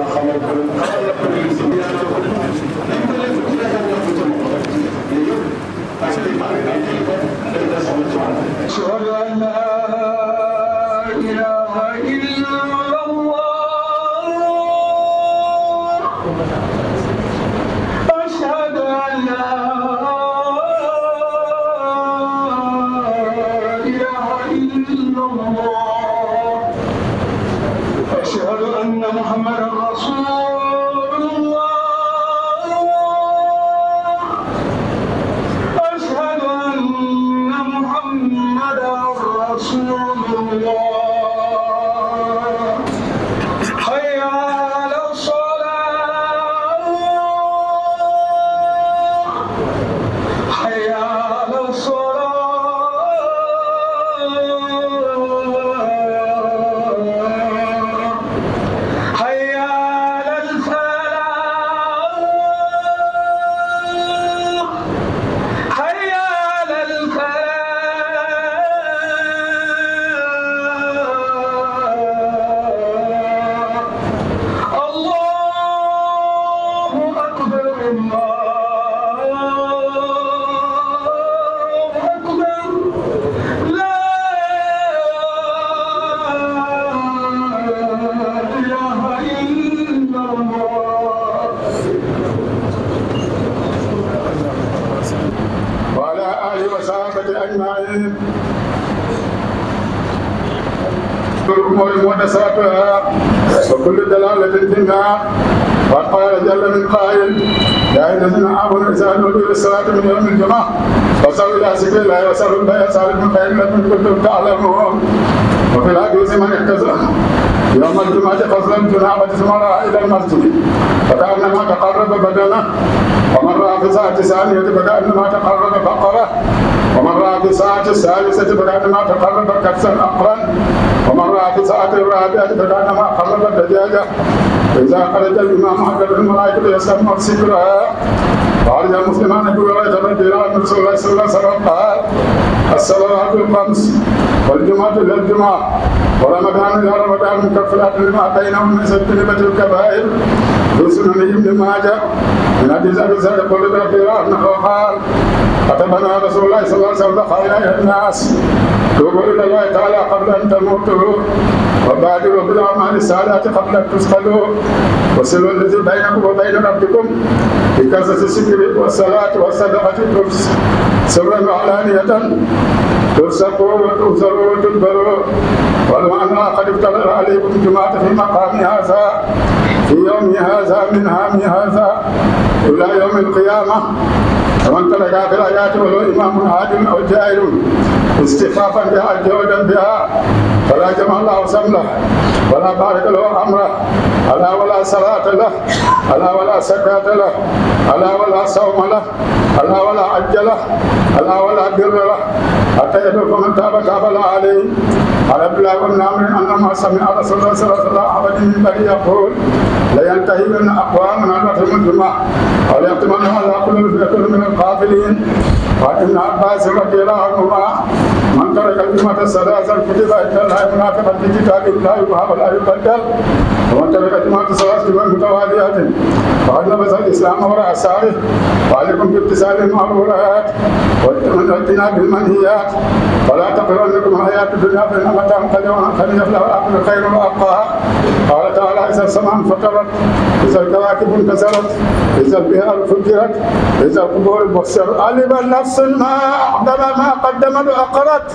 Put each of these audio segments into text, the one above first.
xamal ko xamal la ko leen si yàlla ko dañ ko leen ci la ko ci moom yooyu yëpp parce que maa ngi ay ko dañ la sama ci wàll أشهد أن لا إله إلا الله أشهد أن لا إله إلا الله أشهد أن محمدا رسول الله أشهد أن محمدا رسول الله حي على الصلاة حي على الصلاة حي على الفلاح حي على الفلاح الله أكبر الله أكبر لا إله إلا الله وعلى آله وصحبه أجمعين الأمور محدثاتها وكل دلالة في النار وقد قال جل من قائل يا أيها الذين آمنوا إذا نودي للصلاة من يوم الجمعة فصلوا إلى سبيل الله وسألوا البيع صالح من خير لكم كنتم تعلمون وفي الحديث من احتزم يوم الجمعة فضلا جنابة ثم راى إلى المسجد فكأنما تقرب بدنه ومن راى في ساعة ثانية فكأنما تقرب بقرة ومن راى في الساعة الثالثة فكأنما تقرب كبسا أقرا ومن راى في الساعة الرابعة فكأنما قرب دجاجة إذا خرج الإمام أكبر الملائكة يسمى سكرها وعرج المسلمان بولاية رضي الله عنه رسول الله صلى الله عليه وسلم قال الصلوات الخمس والجمعة إلى الجمعة ورمضان إلى رمضان مكفرات لما بينهم من سجنبة الكبائر في سنن ابن ماجه من حديث أبي سعيد قل رضي الله عنه قال كتبنا رسول الله صلى الله عليه وسلم قال أيها الناس توبوا إلى الله تعالى قبل أن تموتوا وبادروا بالأعمال الصالحات قبل أن تسألوا وصلوا الذي بينكم وبين ربكم بكثرة الذكر والصلاة والصدقة سرا وعلانية ترزقوا وتؤثروا وتدبروا والمعنى قد افترض عليكم جماعة في مقام هذا في يوم هذا من عام هذا إلى يوم القيامة ومن ترك في الآيات وهو إمام عادل أو جاهل استخفافا بها جودا بها فلا جمع الله سمله ولا بارك له أمره ألا ولا صلاة له ألا ولا زكاة له ألا ولا صوم له ألا ولا حج له ألا ولا بر له حتى يدرك من تاب تاب الله عليه قال عبد الله بن عمرو انما سمع رسول الله صلى الله عليه وسلم من بني يقول لينتهين اقوام من رحم الجمعه او يختمن على قلوب يكون من القافلين وعن ابن عباس رضي الله عنهما من ترك الجمعة ثلاثا كتب عند الله منافقا في كتاب الله يبهى ولا يبدل ومن ترك الجمعة ثلاث جمع متواليات فقد لبس الإسلام وراء ساره وعليكم بامتثال المأمورات واجتناب المنهيات ولا تغرنكم الحياة الدنيا فإن متاع قليل قد يفلح الآخر خير وأبقى قال تعالى إذا السماء انفطرت إذا الكواكب انكسرت إذا البحار فجرت إذا القبور بحشرت علم نفس ما أقدم ما قدمت وأقرت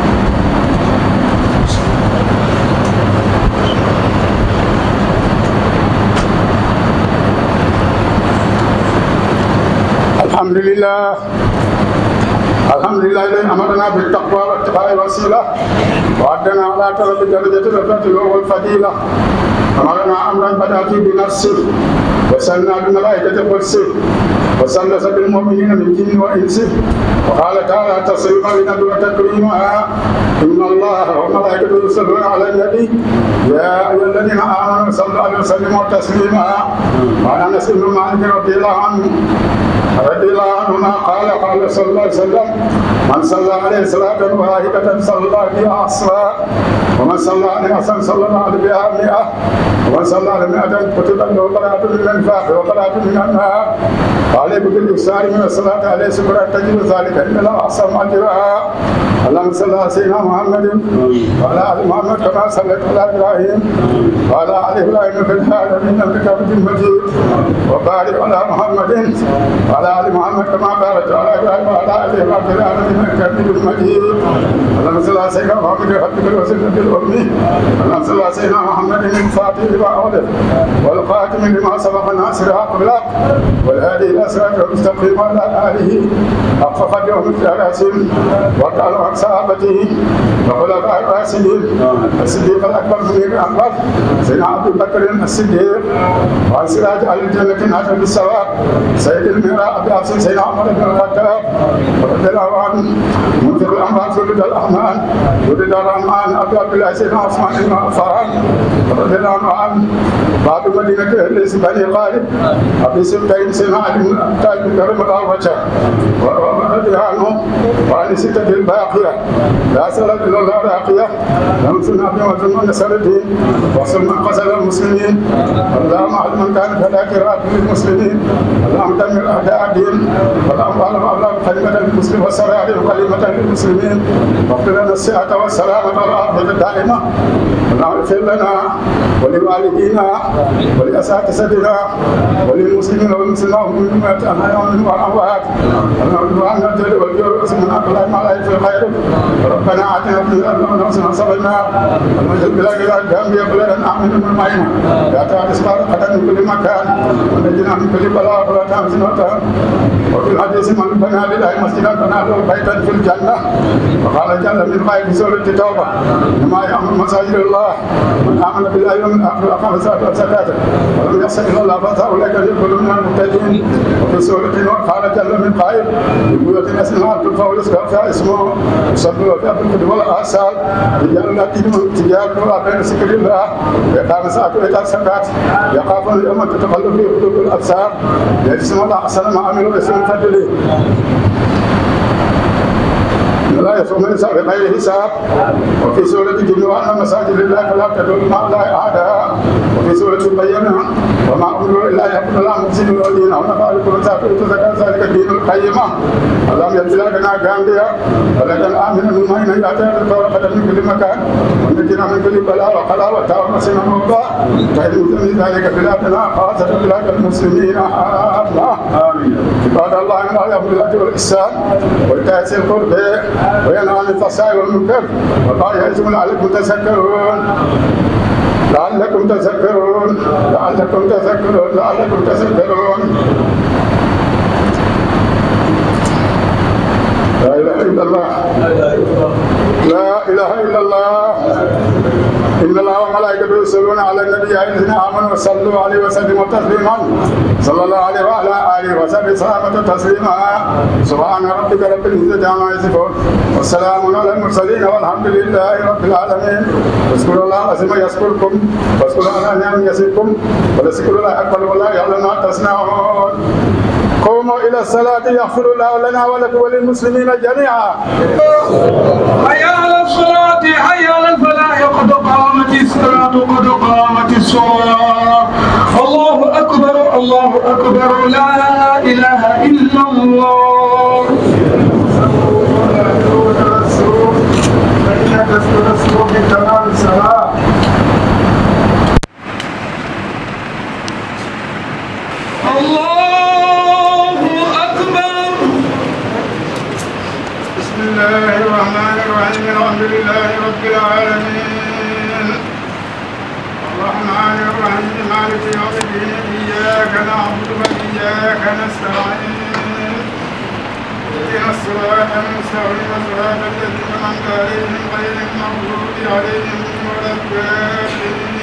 الحمد لله الحمد لله الذي امرنا بالتقوى واتقاء الوسيله وعدنا على طلب درجه الرفعه والفضيله امرنا امرا بدا فيه بنفسه وسلنا بملائكه قدسه وسلس بالمؤمنين من جن وانس وقال تعالى تصريفا لنبي وتكريما ان الله وملائكته يصلون على النبي يا ايها الذين امنوا صلوا عليه وسلموا تسليما وعن انس بن مالك رضي الله عنه رضي الله عنهما قال قال صلى الله عليه وسلم من صلى عليه صلاة واحدة صلى بها عصرا ومن صلى عليه وسلم صلى الله عليه بها مئة ومن صلى على مئة كتب له براءة من النفاق وبراءة من النار وعليه بالإكثار من الصلاة عليه سكرا تجد ذلك إن الله أحسن أجرها اللهم صل على سيدنا محمد وعلى ال محمد كما صليت على ابراهيم وعلى ال ابراهيم في العالمين انك حميد مجيد وبارك على محمد وعلى ال محمد كما باركت على ابراهيم وعلى ال ابراهيم في العالمين انك حميد مجيد اللهم صل على سيدنا محمد وحبك الوسيله الامي اللهم صل على سيدنا محمد الفاتح لما اولد والخاتم لما سبق الناصر حق بالحق والهادي الى صراط المستقيم وعلى اله حق قدره مثل راسهم وقال عن صحابته وخلفاء الراشدين الصديق الاكبر من الاكبر سيدنا ابي بكر الصديق وعن سراج اهل الجنه ناجل بالثواب سيد المهراء ابي حفص سيدنا عمر بن الخطاب رضي الله عنه منفق الاموال في رضا الاحمان ورضا الرحمن ابي عبد الله سيدنا عثمان بن عفان رضي الله عنه باب مدينه ليس بني غالب ابي سبتين سيدنا علي بن طالب كرم الله وجهه ورضي عنه وعن سته الباقيه لا سلام الا الله راقيه لم سنة بما نسر الدين وصل من قتل المسلمين اللهم اعلم من كان فلا كراء للمسلمين اللهم دمر اعداء الدين اللهم اعلم اولاد كلمه للمسلم والسرائر كلمه للمسلمين واغفر لنا الصحه والسلامه والعافيه الدائمه اللهم اغفر لنا ولوالدينا ولاساتذتنا وللمسلمين والمسلمات والمؤمنات الاحياء منهم والاموات اللهم اغفر لنا الجل والجور واسمنا كلام ما لا يفعل خيرك ربنا اتنا في الارض حسنه وصبرنا المجد بلا اله الا بلدا امن من معين لا تعرف قدم من كل مكان ونجنا من كل بلاء ولا تحزن وتهم وفي الحديث من بنى لله مسجدا بنى له بيتا في الجنه وقال جل من غير سوره التوبه لما يامر مساجد الله من امن بالله واليوم الاخر واقام الصلاه والزكاه ولم يحسن الى الله فاولئك يدخلون من المهتدين وفي سوره نور قال جل من قائل لبيوت اسمها ترفع ويذكر فيها اسمه يصلوا فيها بالكتب والاصال رجال لا تجدون تجاره بين ذكر الله وإقام الصلاه وايتاء الزكاه يخافون يوما تتقلب فيه قلوب الابصار يجزم الله احسن ما عملوا اسم فضله لا يصوم الانسان بغير حساب وفي سوره الجن وان مساجد الله فلا تدعوا مع الله احدا وفي سوره البينه وما امروا الا يعبدوا الله مفسدين الدين ونفعل كل سافر تزكى ذلك الدين القيمه اللهم يغفر لنا غامبيا ولكن امن من مين ياتي القول من كل مكان ونجنا من كل بلاء وقلاء وتعرسنا موضوع فإن من ذلك بلادنا خاصة بلاد المسلمين الله آمين عباد الله من الله يأمر بالعدل والإحسان وإيتاء ذي القربى وينهى عن الفحشاء والمنكر والله يعظكم لعلكم تذكرون لعلكم تذكرون لعلكم تذكرون لعلكم تذكرون لا اله الا الله لا اله الا الله ان الله وملائكته يصلون على النبي يا الذين امنوا صلوا عليه وسلموا تسليما صلى الله عليه وعلى اله وصحبه سلامة تسليما سبحان ربك رب العزه عما يصفون والسلام على المرسلين والحمد لله رب العالمين اذكروا الله عظيم يذكركم واذكروا على نعم يزدكم ولذكر الله اكبر والله يعلم ما تصنعون قوموا الى الصلاه يغفر الله لنا ولكم وللمسلمين جميعا حي على الصلاة حي على الفلاح قد قامت الصلاة قد قامت الصلاة الله أكبر الله أكبر لا إله إلا الله فإنك تسكن بتمام الصلاة الله أكبر بسم الله الرحمن الرحيم الحمد لله رب العالمين الرحمن الرحيم مالك يوم الدين إياك نعبد وإياك نستعين اهدنا الصراط المستقيم صراط الذين أنعمت عليهم غير المغضوب عليهم ولا الضالين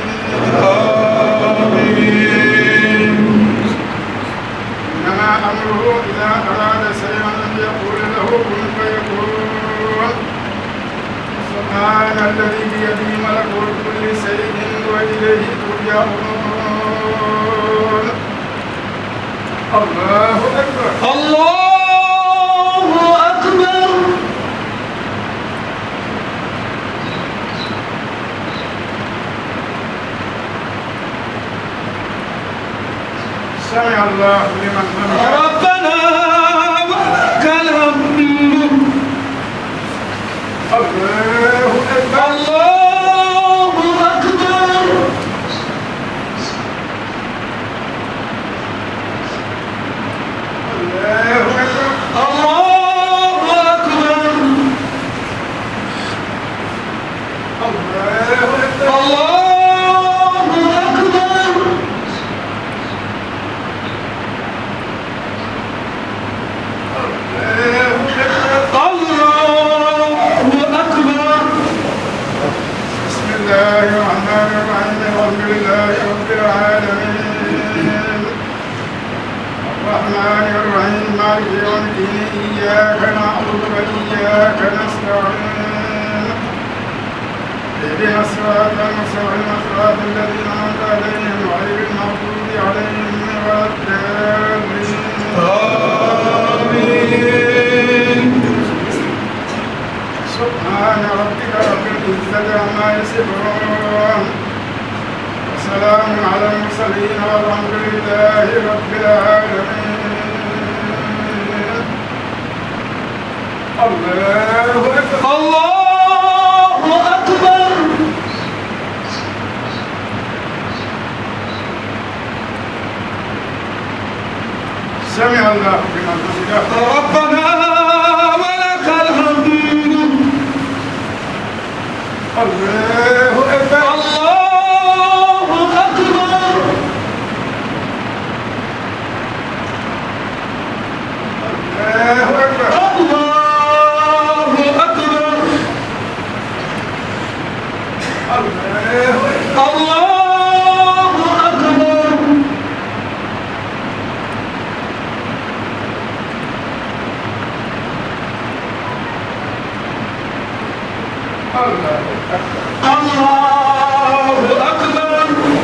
إنما أمره إذا أراد شيئا أن يقول له كن فيكون سبحان الذي بيده ملكوت كل شيء وإليه ترجعون الله أكبر الله أكبر سمع الله لمن حمده ربنا ولك الحمد الله أكبر الله أكبر الله أكبر الله أكبر الله أكبر الله أكبر الله أكبر بسم الله الرحمن الرحيم الحمد لله رب العالمين الرحمن الرحيم مالك يوم الدين إياك نعبد وإياك نستعين اهدنا الصراط المستقيم صراط الذين أنعمت عليهم غير المغضوب عليهم ولا الضالين آمين سبحان ربك رب العزة عما يصفون وسلام على المرسلين والحمد لله رب العالمين الله أكبر الله أكبر سمع الله لمن حمده ربنا ولك الحمد الله أكبر الله أكبر الله أكبر الله أكبر الله أكبر الله أكبر الله أكبر الله أكبر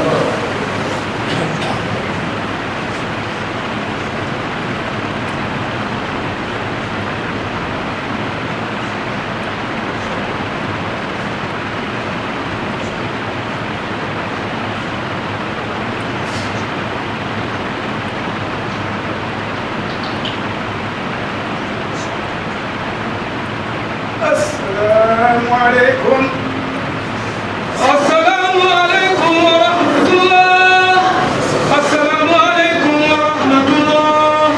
السلام عليكم السلام عليكم ورحمة الله السلام عليكم ورحمة الله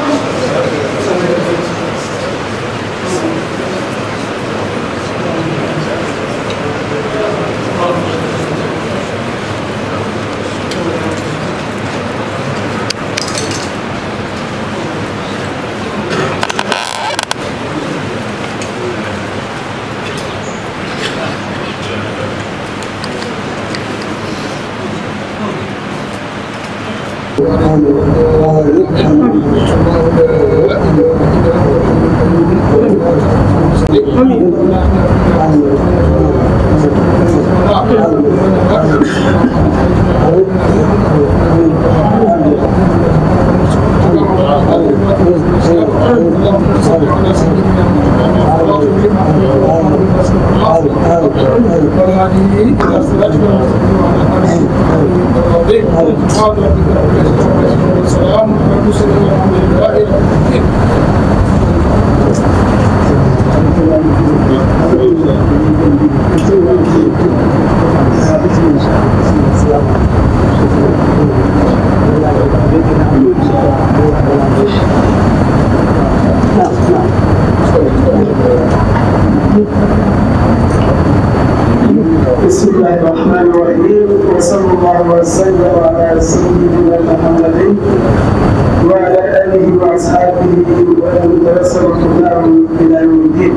بسم الله الرحمن الرحيم وصلى الله وسلم على سيدنا محمد وعلى اله واصحابه ومن توسل هداهم الى يوم الدين.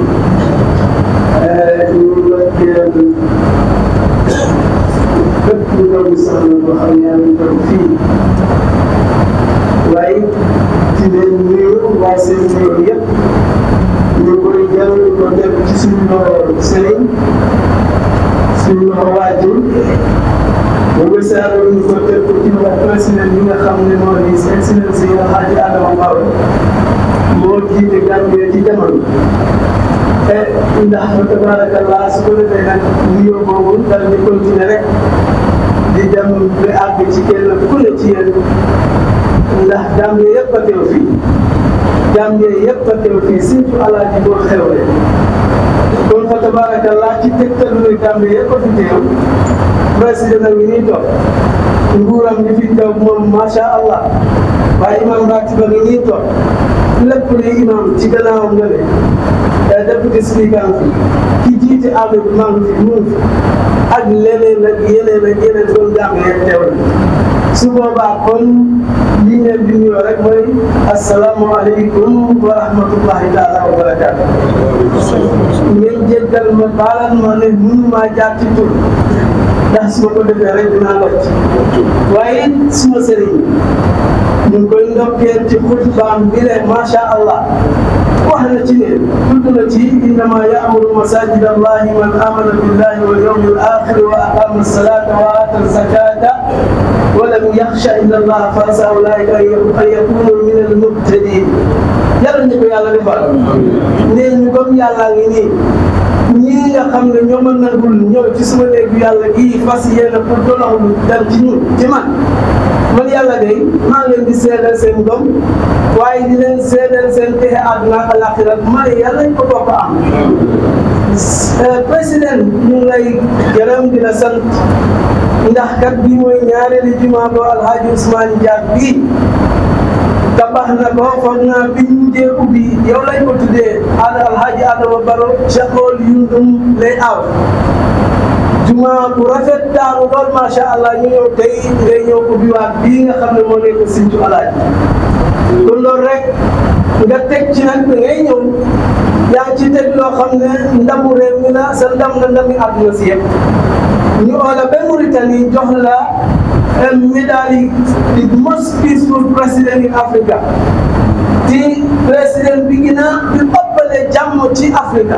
bépp doomu soxna boo xam ne yaa ngi toog fii waaye di leen nuyu waa seen nuyu yëpp ñu koy jël ko def ci suñu loxo sëriñ suñu loxo waajur ba nga seetlu ñu ko teg ko ci loxo président bi nga xam ne moo di excellence yi nga xaaji Adama Barrow moo jiite Gambie ci jamono te ndax fa tabarakallah su ko defee nag nuyoo boobu dal di continuer rek di dem ba àgg ci kenn ku ne ci yéen ndax Gambie yëpp a teew fii Gambie yëpp a teew fii surtout alaaji boo xewle kon fa tabarakallah ci tegtal luy Gambie yëpp a fi teew président ngi nii toog nguuram gi fi teew moom macha allah waaye imam ratiba ngi nii toog lépp luy imam ci gannaawam nga ne député speaker fi ki jiite àll bi maa ngi fi mu ngi fi ak leneen ak yeneen ak yeneen kon Gambie yëpp teew na su boobaa kon li ñu leen di nuyoo rek mooy asalaamualeykum wa rahmatullahi taala wa barakaatu. ngeen jéggal ma baalal ma ne mënu maa jaar ci tur ndax su ma ko defee rek dinaa locc waaye suma sëriñ ñu ngi koy ndokkeel ci xutbaam bi le macha allah wax na ci ne tudd na ci innama yaamuru masajid allahi man amana billahi wal yawmi al axiri wa aqama salata wa ata zakata ولم يخشى الا الله فعسى اولئك ان يكونوا من المهتدين yàlla ñu ko yàlla defal nee ñu comme yàlla ngi nii ñii nga xam ne ñoo ma nangul ñëw ci suma néegu yàlla gii fas yéene pour doloxlu dem ci ñun ci man man yàlla day maa ngi leen di seedal seen ngëm waaye di leen seedal seen texe àdduna ak alaxira ma yàlla ñu ko bokk am président ñu ngi lay gërëm di la sant ndax kat bii mooy ñaareelu jumaa bo alhaji Ousmane Diack bii tabax na ko foog naa bi ñu mujjee ubbi yow lañ ko tuddee al alhaji Adama Baro Chakol Yundum lay aw jumaa bu rafet taaru lool macha allah ñu ñëw tey ngay ñëw ubbi waat bii nga xam ne moo nekk Sinthiou alhaji kon loolu rek nga teg ci nag da ngay ñëw yaa ngi ci teg loo xam ne ndamu réew mi la sa ndam la ndami àdduna si yëpp ñu oola ba Mauritanie jox la médaille di most peaceful president in Africa di président bi gën a di ëppale jàmm ci Africa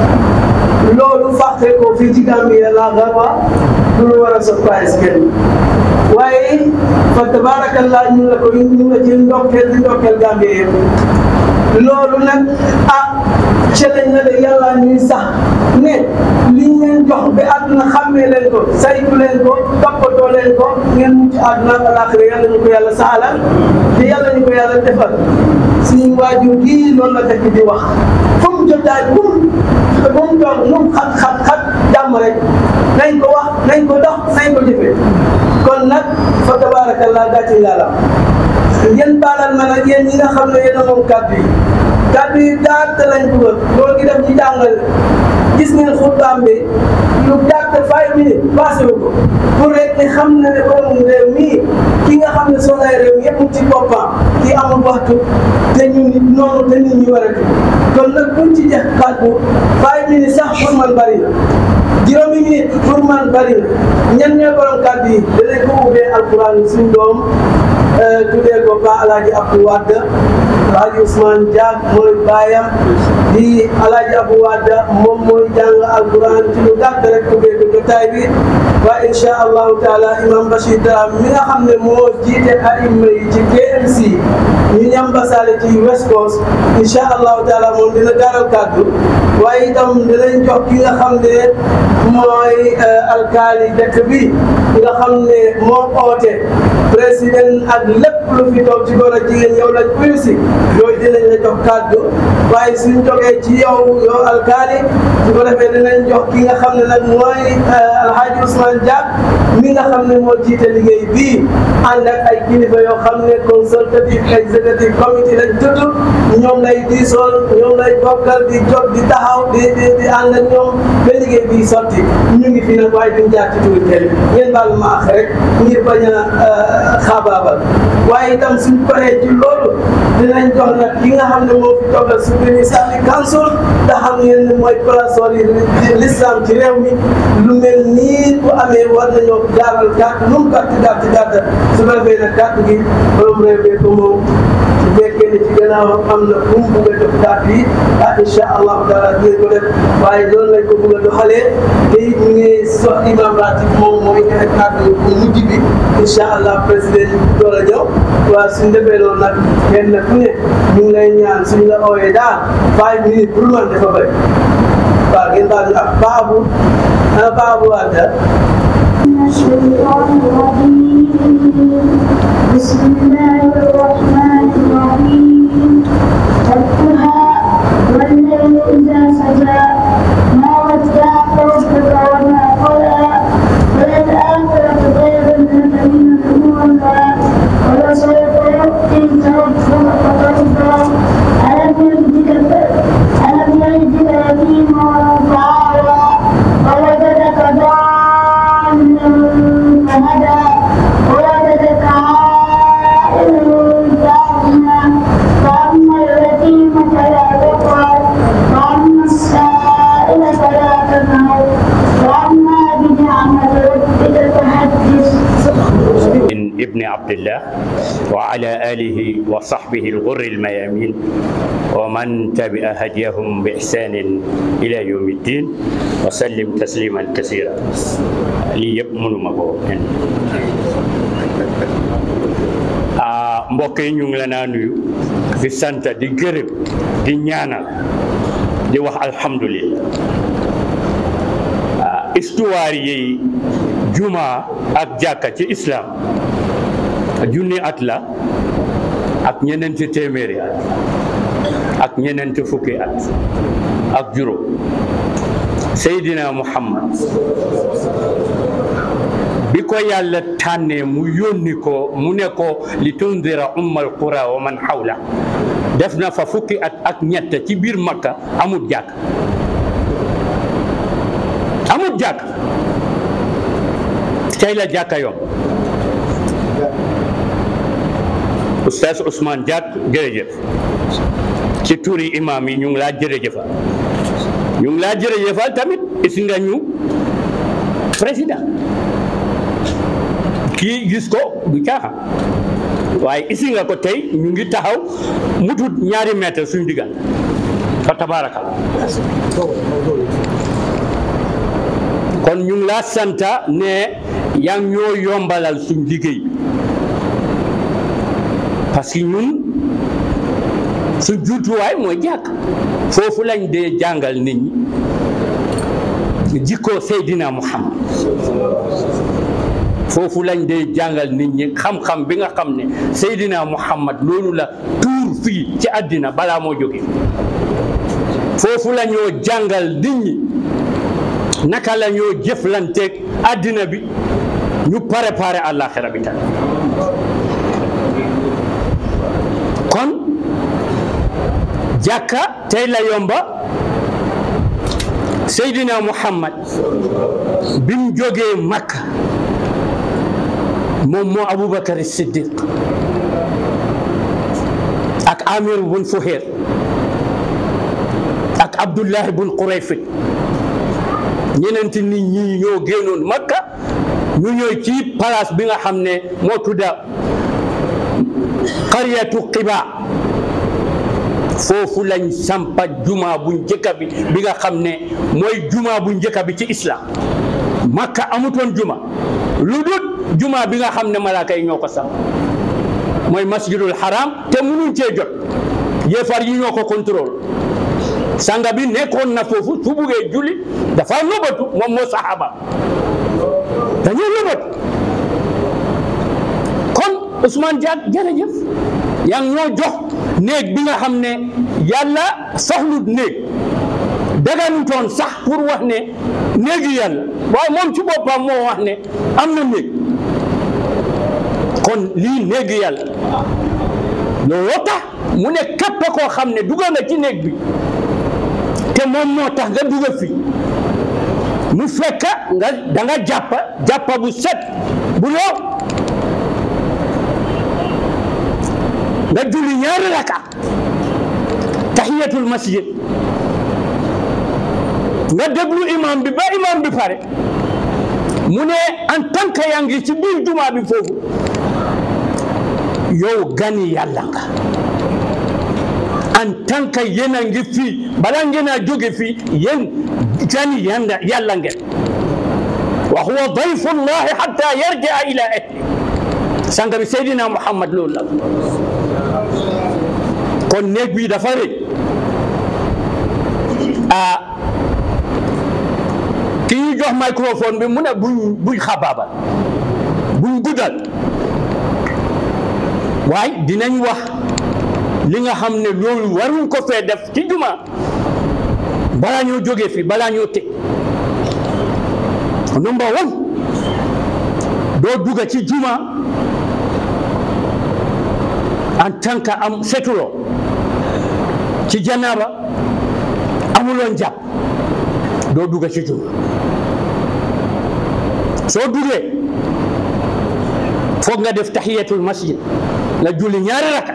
loolu fàqe ko fii ci Gambie la garwa du lu war a surprise kenn waaye fa tabarakallah ñu la ko ñu la ci ndokkeel di ndokkeel Gambie yëpp loolu nag ah challenge na de yàlla ñuy sax ne liñ leen jox ba àdduna xàmmee leen ko saytu leen ko toppatoo leen ko ngeen mucc àdduna ak alaaxira yàlla ñu ko yàlla saxalal te yàlla ñu ko yàlla defal suñu waajur gii loolu la tekk di wax fu mu jotaay bu mu bu mu toog nu mu xat xat xat jàmm rek nañ ko wax nañ ko dox nañ ko jëfee kon nag fa tabarakallah gàcce yàlla ngeen baalal ma nag yéen ñi nga xam ne yéen a moom kàddu yi kàddu yi gàtt lañ dugal loolu gi def ñu jàngal gis ngeen xutbaam bi lu gàtt five minutes passé wu ko pour rek ni xam na ne borom réew mii ki nga xam ne soxlaay réew mi yëpp ci boppam ki amul waxtu te ñu nit noonu te nit ñi war a kon nag buñ ci jeex kàddu five minutes sax pour man bari na juróomi minute pour man bari na ñan ñooy borom kàddu yi danañ ko ubbee alquran suñ doom tuddee ko ba alaaji Abdou Wade alaaji Ousmane Diack mooy baayam di alaaji Abdou Wade moom mooy jàng alquran ci lu gàtt rek tuddee ko jotaay bi waaye incha allahu taala imam Bachir Dara mi nga xam ne moo jiite aima yi ci KMC ñu ñambasaale ci West Coast incha allahu taala moom dina gaaral kàddu waaye itam dinañ jox ki nga xam ne mooy alkaali dëkk bi nga xam ne moo oote président ak lépp lu fi toog ci góor ak jigéen yow lañ uyu si yooyu dinañ la jox kàddu waaye suñ jógee ci yow yow alkaali su ko defee dinañ jox ki nga xam ne nag mooy alhaji Ousmane Diack mi nga xam ne moo jiite liggéey bii ànd ak ay kilifa yoo xam ne consultative executive committee lañ tudd ñoom lay diisool ñoom lay bokkal di jot di taxaw di di di ànd ak ñoom ba liggéey bii sotti ñu ngi fi nag waaye duñ jaar ci turi kenn ngeen baal ma ax rek ngir bañ a xaabaabal waaye itam suñ paree ci loolu dinañ jox nag ki nga xam ne moo fi toogal Supreme Islamic Council te xam ngeen ne mooy parasol yi l'islam ci réew mi lu mel nii bu amee war nañoo jaaral gàtt lu mu gàtt gàtt gàtt su ko defee nag gàtt gi borom réew mi ko moom su fekkee ne ci gannaaw am na fu mu bugg a def gàtt yi ah incha allahu taala dinañ ko def waaye loolu lañ ko bugg a doxalee te it ñu ngi sox imam ratib moom mooy joxe kàddu bu mujj bi incha allah président door a ñëw waaw suñ defee loolu nag kenn ku ne ñu ngi lay ñaan suñ la ooyee daal five minutes pour man dafa bëri waaw ngeen baal ñu ak baabu ana baabu Wade من الشيطان الرجيم بسم الله الرحمن ابن عبد الله وعلى آله وصحبه الغر الميامين ومن تبع هديهم بإحسان إلى يوم الدين وسلم تسليما كثيرا ليبمن مبو mbokk yi ñu ngi la naa nuyu di sant di gërëm di ñaanal di wax alhamdulillah histoire yi juma ak jàkka ci islam junni at la ak ñeneenti téeméeri at ak ñeneenti fukki at ak juróom Seydina Muhammad bi ko yàlla tànnee mu yónni ko mu ne ko li tundira ummal qura wa man hawla def na fa fukki at ak ñett ci biir makka amut jàkk amut jàkk tey la jàkka yom oustaz Ousmane Diack jërëjëf ci turi imam yi ñu ngi laa jërëjëfal ñu ngi laa jërëjëfal tamit isi nga ñu président kii gis ko du caaxaan waaye isi nga ko tey ñu ngi taxaw mutut ñaari mètre suñu diggante fa tabaraka kon ñu ngi laa santa ne yaa ngi ñoo yombalal suñ liggéey parce que ñun su juutuwaay mooy jàkk foofu lañ dee jàngal nit ñi jikkoo Seydina Muhammad foofu lañ dee jàngal nit ñi xam-xam bi nga xam ne Seydina Muhammad loolu la tuur fii ci àddina balaa moo jóge foofu la ñoo jàngal nit ñi naka la ñoo jëflanteeg àddina bi ñu préparé àllaaxira bi tamit kon jàkka tey la yomba Seydina Muhammad bi mu jógee Makka moom moo Aboubacar Siddiq ak Amir bun Fuhayr ak Abdullahi bun Qurayfit ñeneenti nit ñi ñoo génnoon Makka ñu ñëw ci place bi nga xam ne moo tudda qaryatu Qiba foofu lañ sampa juma bu njëkka bi bi nga xam ne mooy juma bu njëkka bi ci islam Makka amutoon juma lu dul juma bi nga xam ne malaaka yi ñoo ko samp mooy masjidul haram te munuñ cee jot yéefar yi ñoo ko contrôle sanga bi nekkoon na foofu su buggee julli dafa nëbatu moom moo saxaaba dañoo nëbatu kon Ousmane Diack jërëjëf yaa ngi ñoo jox néeg bi nga xam ne yàlla soxlut néeg daganutoon sax pour wax ne néegi yàlla waaye moom ci boppam moo wax ne am na néeg kon lii néegi yàlla looloo tax mu ne képp koo xam ne dugga nga ci néeg bi te moom moo tax nga dugga fi mu fekk nga da nga jàppa jàppa bu set bu loo nga julli ñaari raka tahiyatul masjid nga déglu imam bi ba imam bi pare mu ne en tant que yaa ngi ci biir jumaa bi foofu yow gani yàlla nga en tant que yéen a ngi fii balaa ngeen a jóge fii yéen gani yàlla yàlla ngeen wa huwa dayfullahi hatta yarjaa ila ahli sanga bi Seydina Muhammad loolu la kon néeg bi dafa rëy ah ki ñu jox microphone bi mu ne buñ buñ xabaabal buñ guddal waaye dinañ wax li nga xam ne loolu waruñ ko fee def ci juma balaa ñoo jógee fi balaa ñoo tëj number one doo dugga ci juma en tant que am setuloo ci janaaba amuloon jàpp doo dugga ci juma soo duggee foog nga def tahiyatul masjid nga julli ñaari raka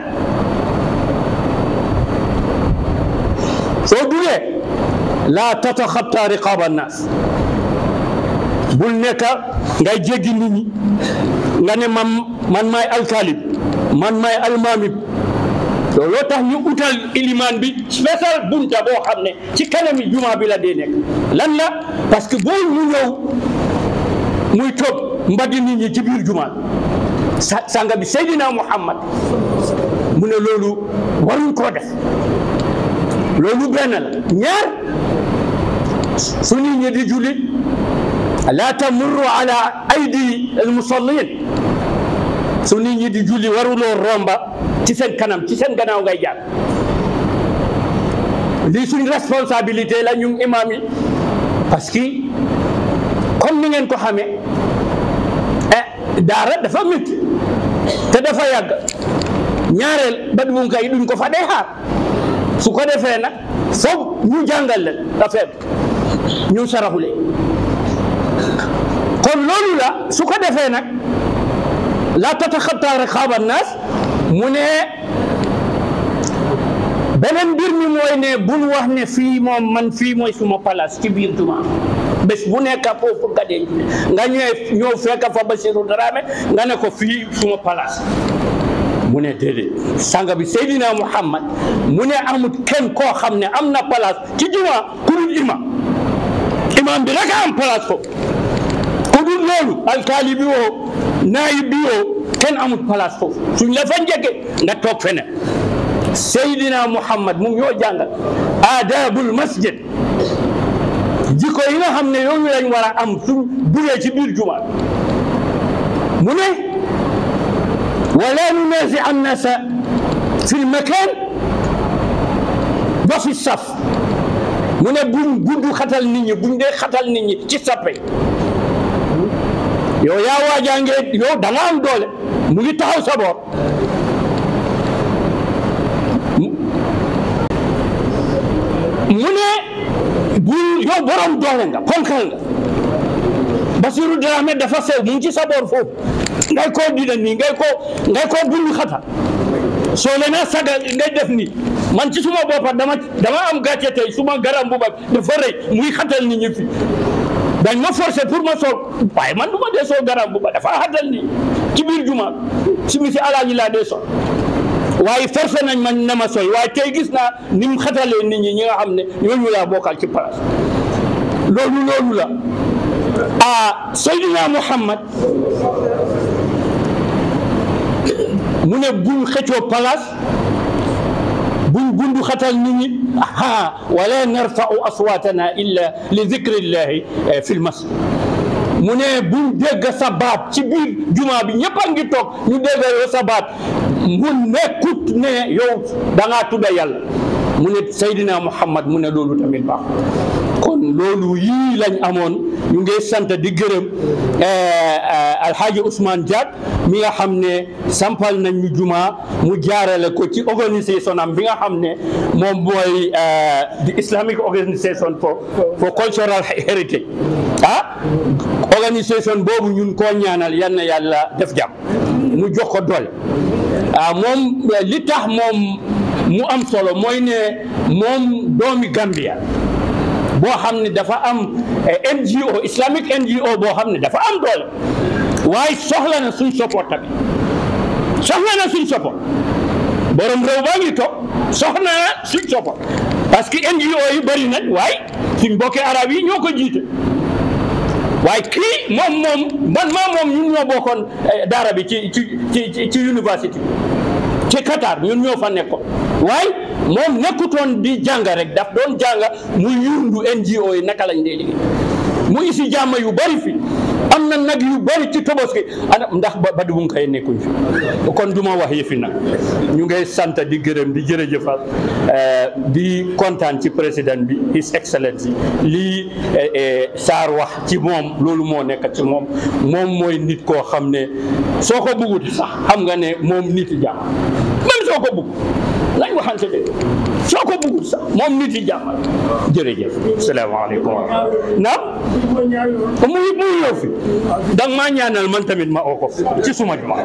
soo duggee laa tataxatta riqaaba annaas bul nekk ngay jéggi nit ñi nga ne man man maay alkalib man maay almaamib looloo tax ñu utal ilimaan bi spécial bunta boo xam ne ci kanami juma bi la dee nekk lan la parce que boo mu ñëw muy toog mbaddi nit ñi ci biir juma sa sanga bi Seydina Muhammad mu ne loolu waruñ koo def loolu benn la ñaar su nit ñi di julli la tamurru ala aydi almusallin su nit ñi di julli waruloo romba ci seen kanam ci seen gannaaw ngay jaar lii suñ responsabilité la ñu imam yi parce que comme ni ngeen ko xamee eh daara dafa métti te dafa yàgg ñaareel ba du kay duñ ko fa dee xaar su ko defee nag foog ñu jàngal leen affaire ñu saraxule kon loolu la su ko defee nag la tataxataa riqaaba naas mu ne beneen mbir mi mooy ne bul wax ne fii moom man fii mooy suma place ci biir juma bés bu nekk foofu nga denc nga ñëwee ñëw fekk fa Basiru Dramé nga ne ko fii suma place mu ne déedéet sanga bi Seydina Muhammad mu ne amut kenn koo xam ne am na place ci juma ku dul imam imam bi rek am place foofu ku dul loolu alkaali bi woo naayib bi woo kenn amut place foofu suñ la fa njëkke nga toog feneen Seydina Muhammad mu ngi ñoo jàngal aadabul masjid jikko yi nga xam ne yooyu lañ war a am suñ buree ci biir juma mu ne wala nunaasi annasa fi lmakan wa fi saf mu ne buñ gudd xatal nit ñi buñ dee xatal nit ñi ci sappe yow yaa waajaangee yow da nga am doole mu ngi taxaw sa boor mu ne bu yow borom doole nga ponkal nga Basiru Dramé dafa sew mu ngi ci sa boor foofu ngay koo dina nii ngay koo ngay koo bundu xatal soo leen a sagal ngay def nii man ci suma boppa dama dama am gàcce tey suma garam bu bag dafa rëy muy xatal nit ñi fi dañ ma forcé pour ma sol waaye man du ma dee sol garam bu ba dafa xatal nii ci biir juma si mi si alaaji laa dee sol waaye forcé nañ ma ne ma soy waaye tey gis naa ni mu xatalee nit ñi ñi nga xam ne ñooñu laa bokkal ci place loolu loolu la ah Seydina Muhammad mu ne buñ xëccoo place buñ bundu xatal nit ñi aha wala narfau aswatana illa li dicrillahi fi l masjid mu ne buñ dégg sa baat ci biir juma bi ñëpp a ngi toog ñu dégg yow sa baat mu nekkut ne yow da ngaa tudda yàlla mu ne Seydina Muhammad mu ne loolu tamit baax kon loolu yii lañ amoon ñu ngi sant di gërëm Alhaji Ousmane Diack mi nga xam ne sampal nañ ñu juma mu jaarale ko ci organisation am bi nga xam ne moom mooy the Islamic Organisation for for Cultural Heritage ah organisation boobu ñun koo ñaanal yal na yàlla def jàmm mu jox ko doole ah moom li tax moom mu am solo mooy ne moom doomi Gambia boo xam ne dafa am NGO Islamic NGO boo xam ne dafa am doole waaye soxla na suñ support tamit soxla na suñ support borom réew baa ngi toog soxla na suñ support parce que NGO yi bëri nañ waaye suñ mbokki arab yi ñoo ko jiite waaye kii moom moom man maa moom ñun ñoo bokkoon daara bi ci ci ci ci université ci Qatar ñun ñoo fa nekkoon waaye moom nekkutoon di jàng rek daf doon jàng mu yundu NGO yi naka lañ dee liggéey mu isi jàmm yu bari fi am na nag yu bari ci tobaski ana ndax ba du mu koy nekkuñ fi kon du ma wax yëfi nag ñu ngay sant di gërëm di jërëjëfal di kontaan ci président bi his excellency lii Sarr wax ci moom loolu moo nekk ci moom moom mooy nit koo xam ne soo ko bëggut sax xam nga ne moom nit yi jàmm même soo ko bëgg nañ waxante de soo ko bëggut sax moom nit yi jàmm jërëjëf salaamaaleykum wa rahmatulah naam muy muy ñëw fi danga maa ñaanal man tamit ma oo ko ci suma juma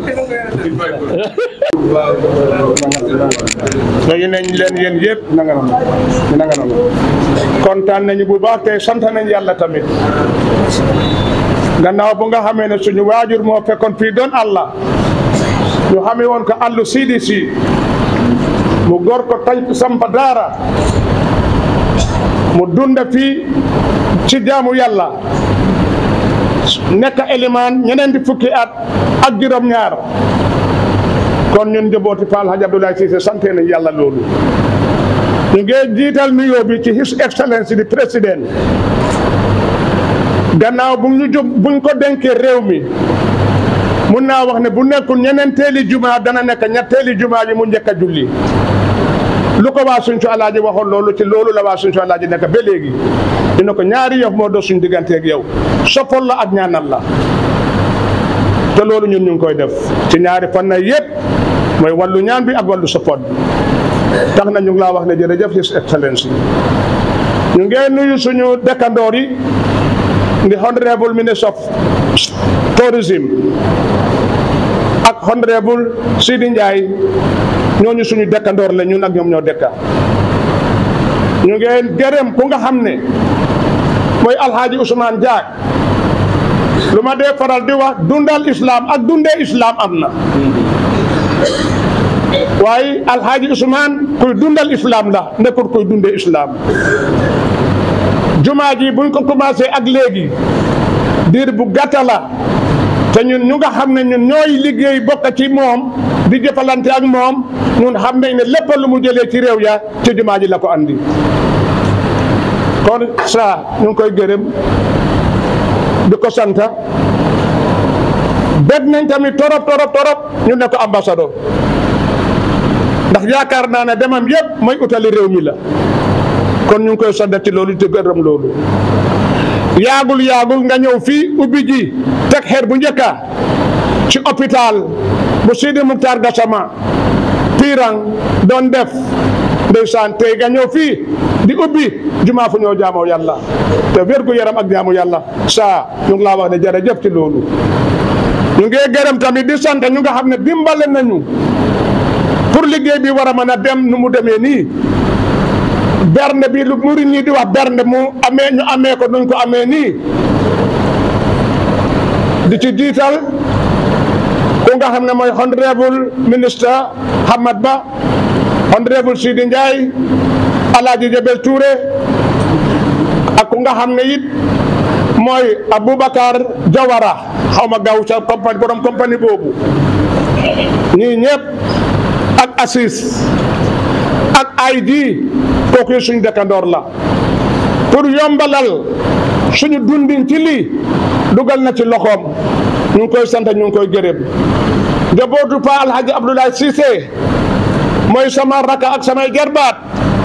léegi nañ leen yéen yëpp nanga na nanga na kontaan nañu bu baax te sant nañ yàlla tamit gannaaw bu nga xamee ne suñu waajur moo fekkoon fii doon Allah ñu xamee woon ko allu siidi si mu gor ko tañ sampa daara mu dunda fii ci jaamu yàlla nekk élimaan ñeneen di fukki at ak juróom-ñaar kon ñun njabooti Fall Hadj Abdoulaye Cissé sante nañ yàlla loolu ñu ngi jiital nuyoo bi ci his excellence di président gannaaw bu ñu jub buñ ko dénkee réew mi mun naa wax ne bu nekkul ñeneen teeli juma dana nekk ñetteeli juma yi mu njëkk a julli lu ko waa suñ su alaaji waxoon loolu ci loolu la waa suñ su alaaji nekk ba léegi dina ko ñaari yof moo doon suñ digganteeg yow soppal la ak ñaanal la te loolu ñun ñu ngi koy def ci ñaari fan na yëpp mooy wàllu ñaan bi ak wàllu support bi tax na ñu ngi laa wax ne jërëjëf his excellence ñu ngi nuyu suñu dëkkandoor yi ndi honorable minister of tourism ak honorable Sidi Ndiaye ñooñu suñu dëkkandoor la ñun ak ñoom ñoo dëkka ñu ngi gërëm ku nga xam ne mooy alhaaji Ousmane Diak lu ma dee faral di wax dundal islam ak dundee islam am na waaye alhaaji Ousmane kuy dundal islam la nekkul kuy dundee islam jumaa ji buñ ko commencé ak léegi diir bu gàtta la te ñun ñu nga xam ne ñun ñooy liggéey bokk ci moom di jëfalante ak moom ñun xam nañ ne lépp lu mu jëlee ci réew ya ci jumaa ji la ko andi kon sa ñu ngi koy gërëm di ko santa bég nañ tamit torop torop torop ñu ne ko ambassadeur ndax yaakaar naa ne demam yëpp mooy utali réew mi la kon ñu ngi koy sant ci loolu te gërëm loolu yaagul yaagul nga ñëw fii ubbi ji teg xeer bu njëkka ci hôpital bu Sidi Muktar Gassama Pirang doon def ndeysaan tey nga ñëw fii di ubbi jumaa fu ñoo jaamoo yàlla te wérgu yaram ak jaamu yàlla saa ñu ngi laa wax ne jërëjëf ci loolu ñu ngi gërëm tamit di sant ñu nga xam ne dimbale nañu pour liggéey bi war a mën a dem nu mu demee nii bernde bi lu murid ñi di wax bernde mu amee ñu amee ko nuñ ko amee nii di ci jiital ku nga xam ne mooy honorable ministre Hamad Ba honorable Sidi Ndiaye Alaaji Jabel Touré ak ku nga xam ne it mooy Aboubacar Jawara xaw ma gaaw ca compagnie borom compagnie boobu ñii ñëpp ak Assis ak ID kooku suñ dëkkandoor la pour yombalal suñu dundin ci lii dugal na ci loxoom ñu ngi koy sant ñu ngi koy gërëm njabootu Pa Alhaji Abdoulaye Cissé mooy sama raka ak samay gerbaat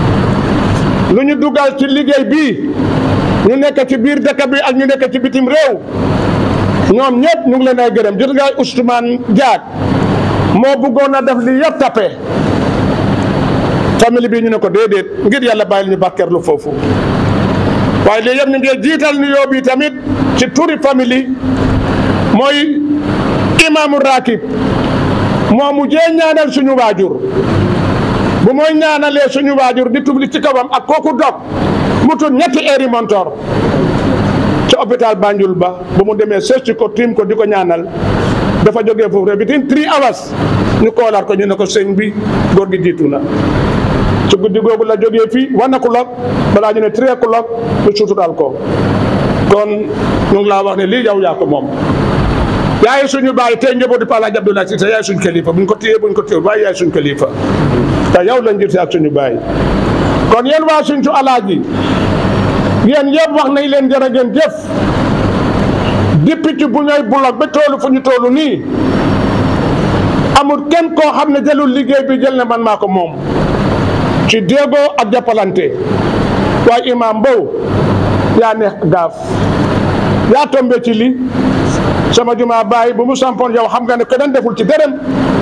lu ñu dugal ci liggéey bii ñu nekk ci biir dëkk bi ak ñu nekk ci bitim réew ñoom ñëpp ñu ngi leen ay gërëm jot nga Ousmane Diak moo bëggoon a def li yëpp tappe famille bi ñu ne ko déedéet ngir yàlla bàyyil ñu bàkkeerlu foofu waaye lii yëpp ñu ngi jiital nuyoo bi tamit ci turi famille mooy imaamu rakib moo mu jee ñaanal suñu waajur bu mooy ñaanalee suñu waajur di tubli ci kawam ak kooku dog mu tudd ñetti heures montor ci hôpital Banjul ba bu mu demee seet ko tiim ko di ko ñaanal dafa jógee foofu rek bitin three hours ñu koolaat ko ñu ne ko sëñ bi góor gi jiitu na ci guddi googu la jógee fii one o'clock balaa ñu ne three o'clock ñu suutural ko kon ñu ngi laa wax ne lii yow yaa ko moom yaay suñu baay tey njabootu Pa Alaaji Abdoulaye Cissé yaay suñu kilifa buñ ko téyee buñ ko téyee waaye yaay suñu kilifa te yow lañ jël ak suñu baay kon yéen waa suñ su alaaji yéen yëpp wax nañ leen jërë ngeen jëf député bu ñooy bulog ba toolu fu ñu toolu nii amul kenn koo xam ne jëlul liggéey bi jël ne man maa ko moom ci déggoo ak jàppalante waaye imam Mbow yaa neex gaaf yaa tombé ci li sama juma baay bu mu sampoon yow xam nga ne keneen deful ci dërëm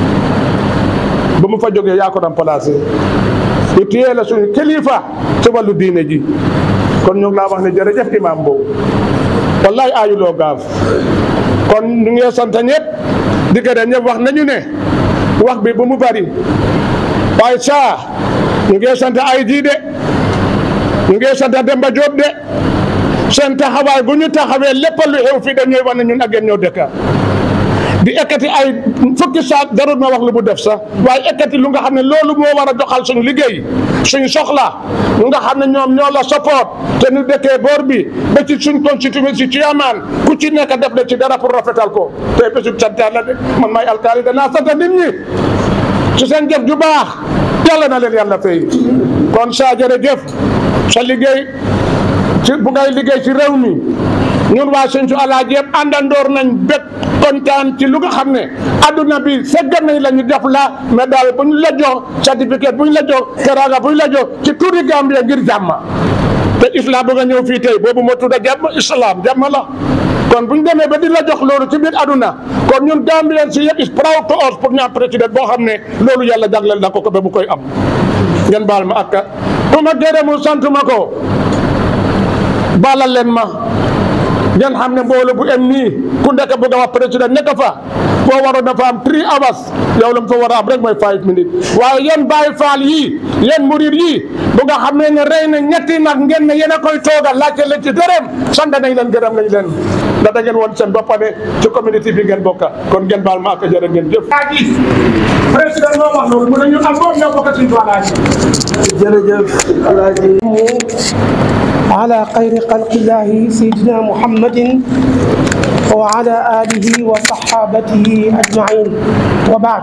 ba mu fa jógee yaa ko remplacé ñu téye la suñu kilifa ci wàllu diine ji kon ñu ngi laa wax ne jërëjëf imam Mbow wallaay aayuloo gaaf kon ñu ngi sant ñëpp di gërëm ñëpp wax nañu ne wax bi bu mu bari waaye saa ñu ngi sant ay ji de ñu ngi sant Demba Diop de seen taxawaay bu ñu taxawee lépp lu xew fii dañuy wane ñun ak yéen ñoo dëkka di ekkati ay fukki saak darul ma wax lu mu def sax waaye ekkati lu nga xam ne loolu moo war a doxal suñu liggéey suñu soxla lu nga xam ne ñoom ñoo la support te ñu dëkkee boor bi ba ci suñ constitution si chairman ku ci nekk def na ci dara pour rafetal ko te bésu sant yàlla de man maay alkaali danaa sant nit ñi ci seen jëf ju baax yàlla na leen yàlla fay kon saa jërëjëf sa liggéey ci bu ngay liggéey ci réew mi ñun waa Sinthiou Alaaji yëpp àndandoor nañ bépp kontaan ci lu nga xam ne adduna bi seggal nañ la ñu def la mais daal bu ñu la jox certificat bu ñu la jox teraanga bu ñu la jox ci turi Gambia ngir jàmm te islam bu nga ñëw fii tey boobu moo tudd jàmm islam jàmm la kon bu ñu demee ba di la jox loolu ci biir aduna kon ñun Gambien si yëpp is proud to us pour ñu am président boo xam ne loolu yàlla jagleel na ko ko ba mu koy am ngeen baal ma akka bu ma gërëmul sant ma ko baalal leen ma ngeen xam ne mbooloo bu em nii ku nekk bëgg a wax président nekk fa boo waroon na fa am three hours yow la mu fa war a am rek mooy five minutes waaye yéen Baay Faal yii yéen murid yii bu nga xam ne ne rey na ñetti nag ngeen ne yéen a koy toogal laajte leen ci dërëm sant nañ leen gërëm nañ leen ndax da ngeen woon seen bopp ne ci communauté bi ngeen bokka kon ngeen baal ma ak jërë ngeen jëf. président moo wax loolu mu ne ñu am moom ñoo bokk suñu Alaaji. jërëjëf Alaaji على خير خلق الله سيدنا محمد وعلى آله وصحابته أجمعين وبعد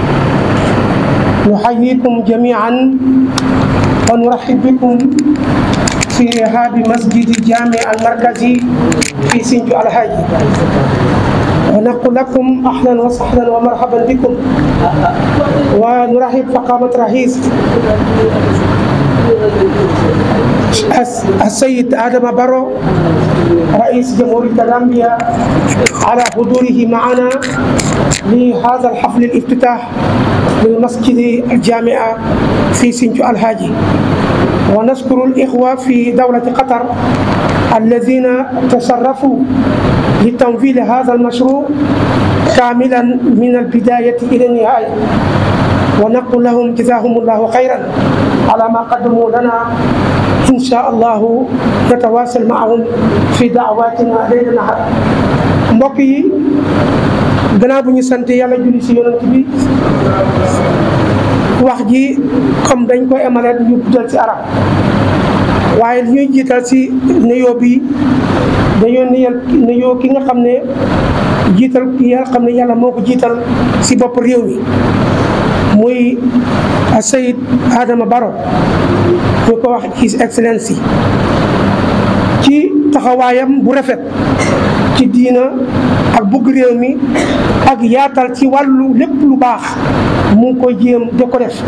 نحييكم جميعا ونرحب بكم في رحاب مسجد الجامع المركزي في سنجو الحاجي ونقول لكم أهلا وسهلا ومرحبا بكم ونرحب فقامة رئيس السيد آدم بارو رئيس جمهورية غامبيا على حضوره معنا لهذا الحفل الافتتاح للمسجد الجامعة في سنجو الهاجي ونشكر الإخوة في دولة قطر الذين تصرفوا لتنفيذ هذا المشروع كاملا من البداية إلى النهاية ونقول لهم جزاهم الله خيرا على ما قدموا لنا إن شاء الله نتواصل معهم في دعواتنا ليل نهار mbokk yi gannaaw bu ñu sant yàlla julli si yonent bi wax ji comme dañ koy emaleet ñu guddal ci arab waaye li ñuy jiital si nuyoo bi dañoo nuyal nuyoo ki nga xam ne jiital ki nga xam ne yàlla moo ko jiital si bopp réew mi muy Sayid Adama Barrow ñu ko wax His Excellency ci taxawaayam bu rafet ci diina ak bugg réew mi ak yaatal ci wàllu lépp lu baax mu ngi koy jéem di ko def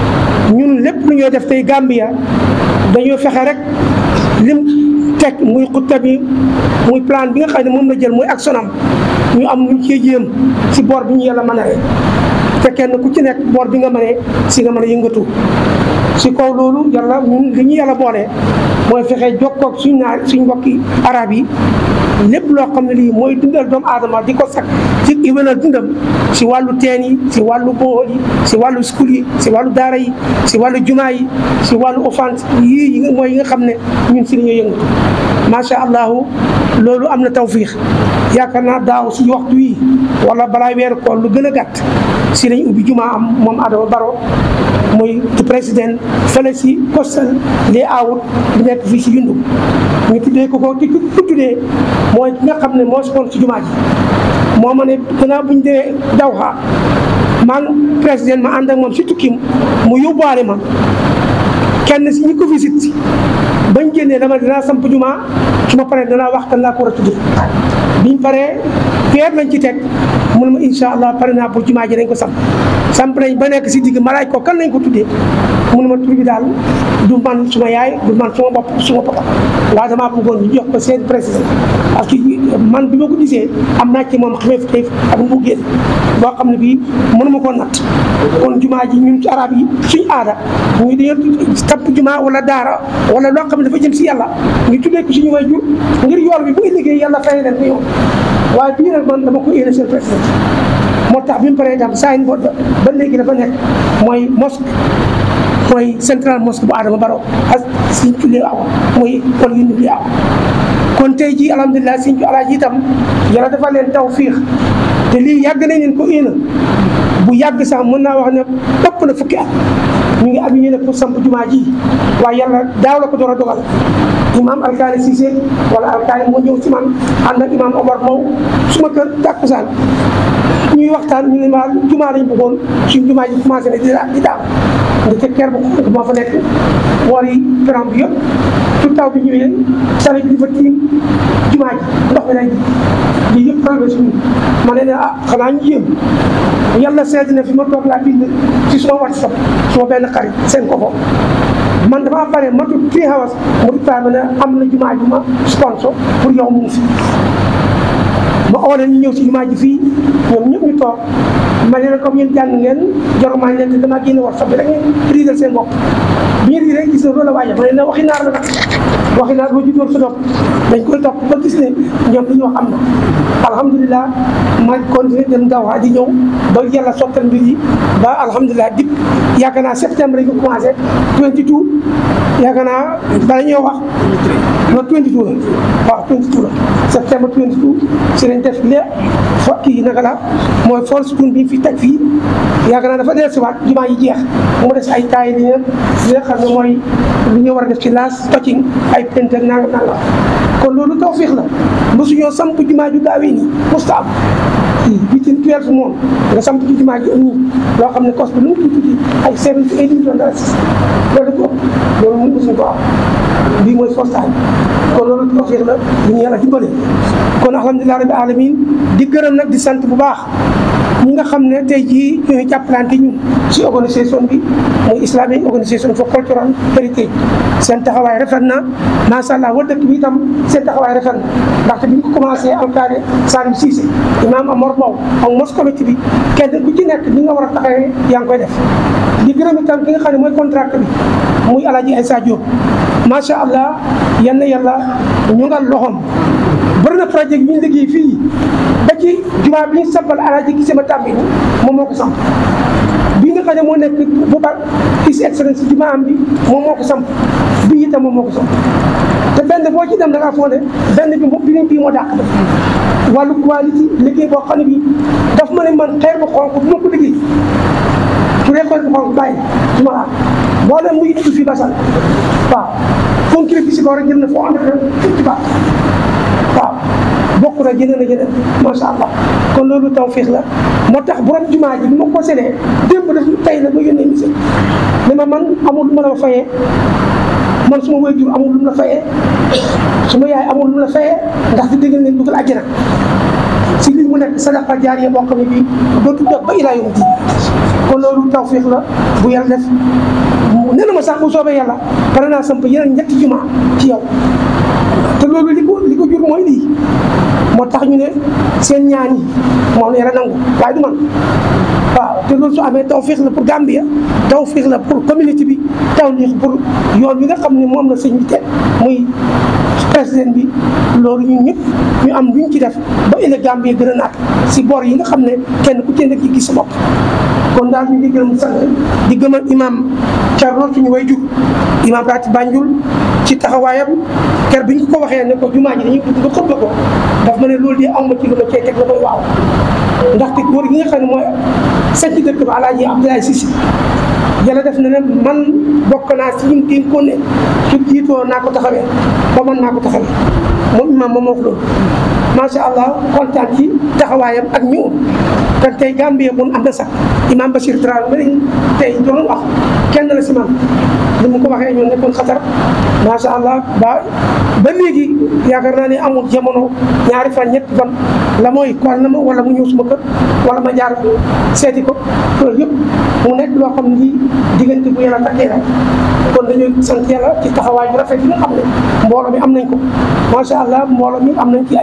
ñun lépp lu ñoo def tey Gambia dañoo fexe rek lim teg muy xutta bi muy plan bi nga xam ne moom la jël muy action am ñu am luñ cee jéem si boor bi ñu yàlla mën a te kenn ku ci nekk boor bi nga mënee si nga mën a yëngatu si kaw loolu yàlla ñun li ñu yàlla boole mooy fexe jokkoog suñ naar suñ mbokki arab yi lépp loo xam ne lii mooy dundal doomu aadama di ko sakk ci iwénal dundam si wàllu teen yi si wàllu bool yi si wàllu school yi si wàllu daara yi si wàllu jumaa yi si wàllu offense yii yi mooy yi nga xam ne ñun si la ñuy yëngatu macha allahu loolu am na tawfiix yaakaar naa daaw si waxtu yi wala balaa weeru koor lu gën a gàtt si lañ ubbi jumaa am moom Adama Barrow muy président fële si postal les awut bi nekk fii si yundu ñu tuddee ko ko ki ko tuddee mooy ki nga xam ne moo sponsor si jumaa ji moo ma ne gannaaw bu ñu demee daw xaa man président ma ànd ak moom si tukkim mu yóbbuwaale ma kenn si ñi ko visite si bañ génnee dama dinaa samp jumaa su ma paree danaa wax kan laa ko war a tudd biñ paree weer lañ ci teg mu ne ma incha allah pare naa pour jumaa ji dañ ko samp samp nañ ba nekk si digg ma laaj ko kan lañ ko tuddee mu ne ma tur bi daal du man suma yaay du man suma bopp suma papa waaye damaa bëggoon ñu jox ko seen président parce que man bi ma ko gisee am naa ci moom xamee fi ak mu génn boo xam ne bii mënuma koo natt kon jumaa ji ñun ci arab yi suñ aada ñu dañoo samp jumaa wala daara wala loo xam ne dafa jëm si yàlla ñu tuddee ko suñu way jur ngir yool bi bu liggéey yàlla fay leen ko yow waaye bii nag man dama ko yéene seen président moo tax bi mu paree tam saa yi ba léegi dafa nekk mooy mosque mooy central mosque bu Adama Barrow ak suñ tuddee awa mooy kon yu ñu awa kon tey jii alhamdulilah sëñ bi alaaji itam yàlla dafa leen tawfiix te lii yàgg nañ leen ko ina bu yàgg sax mën naa wax ne ëpp na fukki at ñu ngi am ñu ne pour samp jumaa ji waaye yàlla daaw la ko door a dogal imam alkaali Cissé wala alkaali moo ñëw ci man ànd ak imam Omar Mow suma kër tàkkusaan ñuy waxtaan ñu ne ma jumaa lañ bëggoon suñ jumaa ji commencé ne di di daaw ndaxte kër bu xonk moo fa nekk woor yi peron bi yëpp tout taw bi ñëwee sale bi di fa tiim jumaa ji ndox mi lay ji yëpp traversé suñu ma ne ne ah xanaa ñu yéem yàlla seet na fi ma toog laa bind ci suma whatsapp suma benn xarit seen ko ko man damaa pare ma tudd three hours mu di ma ne am na jumaa ju ma sponsor pour yow mu ngi fi ma oo leen ñu ñëw si jumaa ji fii ñoom ñëpp ñu toog ma ne leen comme yéen jàng ngeen jarumaa leen te damaa génne whatsapp bi rek ngeen riidal seen bopp bi ñu riidee gis na loolu la waaye ma ne leen waxi naar la nag waxi naar boo juddoo sa dopp dañ koy topp ba gis ne ñoom li ñu wax am na alhamdulilah ma continué dem dawaa di ñëw ba yàlla sottal mbir yi ba alhamdulilah dip yaakaar naa septembre lañ ko commencé 22 yaakaar naa bala ñoo wax non 22 la waaw 22 la septembre 22 si lañ def lé fo kii naka la mooy force tun bi fi teg fii yaakaar naa dafa dee si waat jumaa yi jeex mu des ay taay li li nga xam ne mooy li ñu war a def ci laas touching ay pente ak nanga nanga kon loolu tawfiix la mosuñoo samp jumaa ju gaawee nii musta am bitin twelve moom nga samp ci jumaa ji nii loo xam ne cost bi lu mu tuuti tuuti ay seven to eight million dollars loolu ko loolu mun mosuñ ko am bii mooy first time kon loolu tawfiix la ñu ñu yàlla dimbale kon alhamdulilah rabbi alamin di gërëm nag di sant bu baax ñi nga xam ne tey jii ñooy jàppalante ñun ci organisation bi muy islamic organisation for cultural heritage seen taxawaay rafet na macha allah wa dëkk bi itam seen taxawaay rafet na ndaxte bi ñu ko commencé alkaade Salim Cissé imam Amor Mbow ak mos comité bi kenn ku ci nekk li nga war a taxawee yaa ngi koy def di gërëm itam ki nga xam ne mooy contract bi muy Alaaji Aïssa Diop macha allah yal na yàlla ñu ngal loxoom bëri na projet bi ñu liggéey fii ba ci jumaa bi ñu sampal alaaji gi sama tàmbi moom moo ko samp bi nga xam ne moo nekk bu ba his excellence jumaa am bi moom moo ko samp bi itam moom moo ko samp te benn boo ci dem da ngaa foog ne benn bi moom bi bii moo dàq ba wàllu qualité liggéey boo xam ne bi daf ma ne man xeer bu xonk bu ma ko liggéey su dee xeer bu xonk bàyyi su ma laal boo dem muy dugg fii basal waaw concret bi si ko war a jël na foo ànd ak fifty baat waaw bokk na jëlee na jëlee macha allah kon loolu tawfiix la moo tax borom jumaa ji bi ma ko séddee démb daf tey la ma yónnee monsieur ne ma man amul lu ma la fayee man suma waajur amul lu mu la fayee suma yaay amul lu mu la fayee ndax di déggal leen dugal àjjana si li mu nekk sadaqa jaariya boo xam ne bii dootu doog ba ilaa yawmi diin kon loolu tawfiix la bu yàlla def nee na ma sax bu soobee yàlla pare naa samp yeneen ñetti jumaa ci yow te loolu li ko li ko jur mooy lii moo tax ñu ne seen ñaan yi moom la yàlla nangu waaye du man waaw te loolu su amee tawfiix la pour Gambia tawfiix la pour communauté bi tawfiix pour yoon wi nga xam ne moom la sëñ bi teg muy président bi loolu ñun ñëpp ñu am luñ ci def ba ëllëg Gambia gën a naat si bor yi nga xam ne kenn ku ci nekk ci gis sa bopp kon daal ñu ngi gërëm sant di gëmal imam Thierno suñu way jur imam Rati Banjul ci taxawaayam ker bi ñu ko waxee ne ko jumaa ji dañuy bëgg nga xutba ko daf ma ne loolu de am ma ci lu ma cee teg la koy waaw ndaxte góor gi nga xam ne mooy sanc dëkk ba Alaaji Abdoulaye Cissé yàlla def na ne man bokk naa si ñun dénk ko ne su jiitoo naa ko taxawee ba man naa ko taxawee moom imam moom moo ko loolu macha allah kontaan ci taxawaayam ak ñëwam kon tey Gambie mun am na sax imam Bachir Dramé ma ne tey doon wax kenn la si man ni mu ko waxee ñoo nekkoon xatar macha allah ba ba léegi yaakaar naa ne amul jamono ñaari fan ñetti fan la mooy kool na ma wala mu ñëw suma kër wala ma jaar seeti ko loolu yëpp mu nekk loo xam ne lii diggante bu yàlla takkee la kon dañuy sant yàlla ci taxawaay bu rafet yi nga xam ne mbooloo mi am nañ ko macha allah mbooloo mi am nañ ci ay kilifa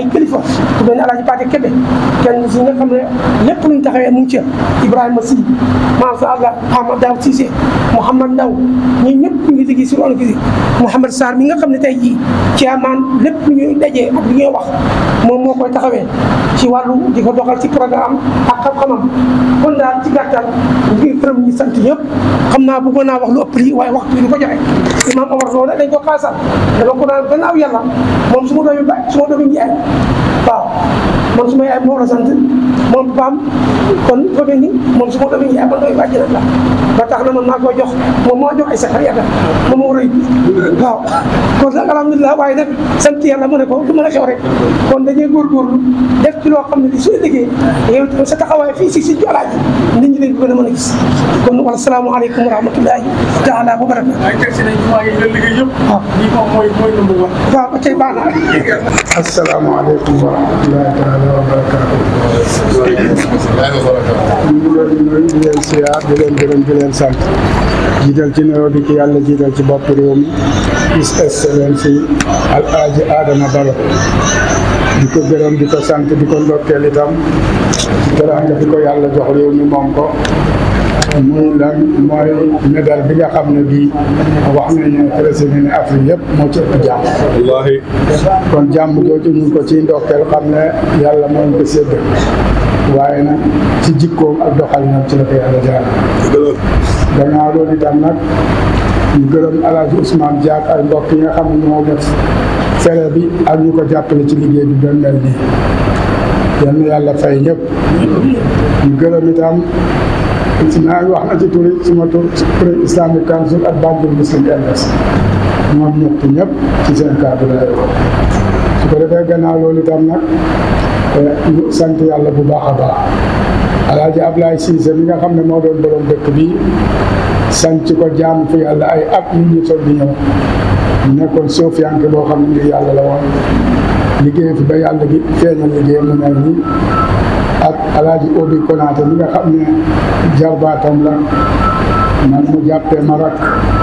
ku mel ne Alaaji Paate Kebe kenn si nga xam ne lépp luñ taxawee mu ngi ca Ibrahima Sy maam sa Allah Ahmad Daw Cissé Mouhamad Ndaw ñi ñëpp ñu ngi liggéey si loolu gi Mouhamad Sarr mi nga xam ne tey jii ci amaan lépp lu ñuy dajee ak lu ñuy wax moom moo koy taxawee ci wàllu di ko doxal ci programme ak xam-xamam kon daal ci gàttal ngir gërëm ñi sant ñëpp xam naa bëggoon naa wax lu ëpp lii waaye waxtu bi du ko joxe imaam Omar loolu dañ ko xaasal dama ko naan gannaaw yàlla moom su ma doomi ba su ma doomi njaay waaw man su ma yaay moo la sant moom baam kon fa mel ni moom su ma doomi njaay man doomi bàjjen la ba tax na man maa ko jox moom moo jox ay sakar yàlla moom moo rëy waaw kon nag alhamdulilah waaye nag sant yàlla mu ne ko du mën a xew rek kon dañuy góorgóorlu def ci loo xam ne li suy liggéey yow tamit sa taxawaay fii si si jolaaj nit ñi dañ ko gën a mën a gis kon wala salaamaaleykum wa rahmatullahi taala wa barakatu waaye teg si nañ jumaa yi nga liggéey yëpp waaw lii moom mooy mooy number one waaw ba tey baax na asalaamaaleykum wa rahmatullahi taala wa barakaatu. ñu ngi leen di nuyu di leen siyaar di leen gërëm di leen sant jiital ci nuyoo bi ki yàlla jiital ci bopp réew mi His Excellency Alhaji Adama Barrow di ko gërëm di ko sant di ko ndokkeel itam ci teraanga bi ko yàlla jox réew mi moom ko muy lan mooy médaille bi nga xam ne bii wax nañu président ne Afrique yëpp moo ci ëpp jàmm wallaahi kon jàmm jooju ñu ngi ko ciy ndokkeel xam ne yàlla moo ñu ko sédd waaye nag ci jikkoom ak doxalinam ci la ko yàlla jaar gannaaw loolu itam nag ñu gërëm alaaji Ousmane Diak ay mbokk yi nga xam ne ñoo def fere bi ak ñu ko jàppale ci liggéey bi ba mel nii yal na yàlla fay ñëpp ñu gërëm itam si naa wax na ci turi suma tur kuréel Islamic Council ak Banjul Muslim Elders ñoom ñett ñëpp ci seen kàddu la su ko defee gannaaw loolu itam nag ñu sant yàlla bu baax a baax alaaji Ablaye Cissé mi nga xam ne moo doon borom dëkk bi sant ko jaam fi yàlla ay at nit ñi soog di ñëw ñu nekkoon soofiyanke boo xam ne ngir yàlla la woon liggéey fi ba yàlla gi feeñal liggéey mu mel nii ak alaaji Obi Konaté mi nga xam ne jarbaatam la man mu jàppee ma rak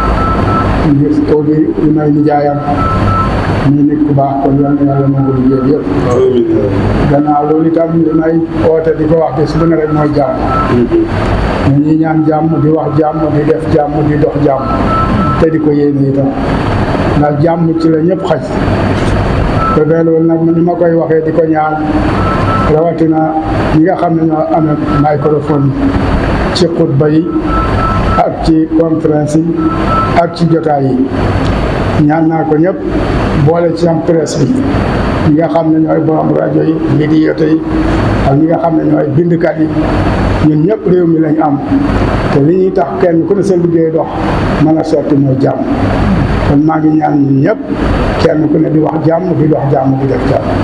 ngir Obi li may nijaayam ñu nit ku baax kon yal na yàlla nangu liggéey bi yëpp gannaaw loolu itam li may oote di ko wax bés bu ne rek mooy jàmm ñu ñuy ñaan jàmm di wax jàmm di def jàmm di dox jàmm te di ko yéene itam ndax jàmm ci la ñëpp xaj te bee loolu nag ni ma koy waxee di ko ñaan rawatina ñi nga xam ne ñoo amee microphone ci xutba yi ak ci conférence yi ak ci jotaay yi ñaan naa ko ñëpp boole ci am presse bi ñi nga xam ne ñooy borom rajo yi médiato yi ak ñi nga xam ne ñooy bindkat yi ñun ñëpp réew mi lañ am te li ñuy tax kenn ku ne sa liggéey dox mën a sotti mooy jàmm kon maa ngi ñaan ñun ñëpp kenn ku ne di wax jàmm di dox jàmm di def jàmm